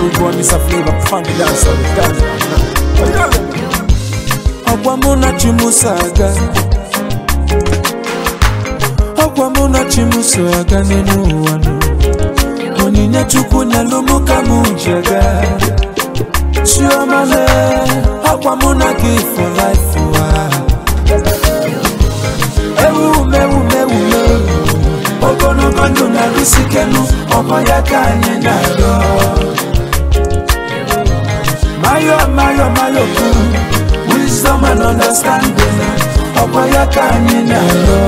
good boy, Mr. Flavor, funky dancer, dance. Ọgwa mụ na Chimuso aga Ọgwa mụ na Chimuso aga n'elu ụwa nụ Onyinye Chukwu nyelụ mụ ka mụ ji aga Chioma lee, ọgwa mụ na gị for life ụwa Ewu mewu mewu mewu ogologo ndụ na-arụsi kenu ọkwa ya ka anyị na-arịọ mayo mayo mayo kwuru wisdom and understanding ọkwa ya ka anyị na-arịọ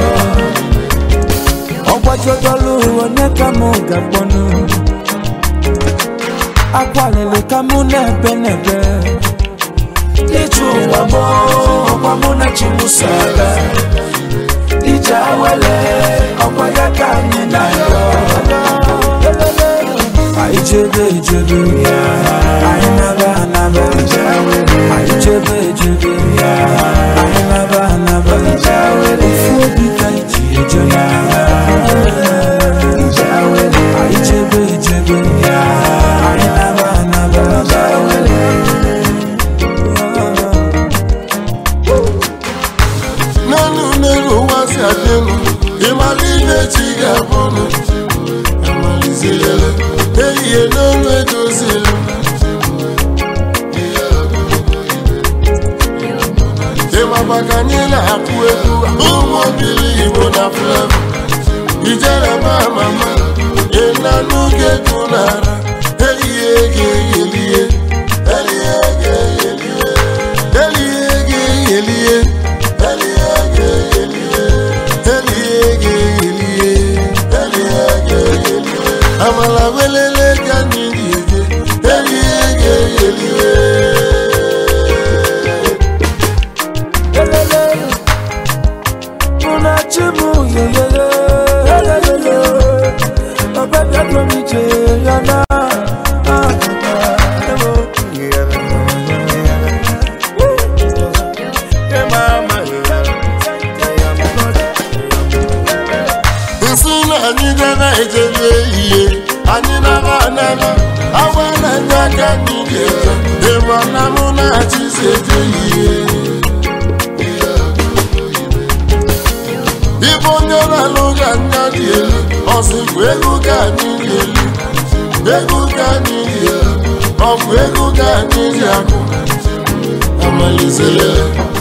ọgbajodolu onye ka mụ ga-akpọnụ akwalili ka mụ na-ebe n'ebe ije ụwa mụ ọkwa mụ na chimuso aga ije awele ọkwa ya ka anyị na-arịọ anyị chebe echebe anyị naba anaba anyị chebe echebe anyị naba anaba ofu obi ka anyị ji eje ya anyị chebe echebe anyị naba anaba n'elu n'elu ụwa si adị elu ịmara ihe chi ga-abụnụ amalizirele ehihie n'olu edozili ịmaba ka anyị na-akụ egwu ụmụ obili igbo na flevo ijere ma mama ịnanụ ga-egwu n'ara ehihie ga-eyelie elie ga-eyelie elie ga-eyelie elie ga-eyelie elie ga-eyelie elie ga-eyelie amala welele ka anyị ga-eje elie ga-eyelie Elele, una chimu yeyeye, elele, ọbẹ̀ bí ọdún mi jẹ yàrá. nsị na anyị gara ejebe ihe anyị nara anara agwa na ndị aka anyị ga-eje ịma na mụ na-achịzi eje ihe ịbụ onye na-alụ ga nya dị elu ọsịkwa ego ka anyị dị elu ego ka anyị dị elu ọ bụ ego ka anyị ji akụ amalizere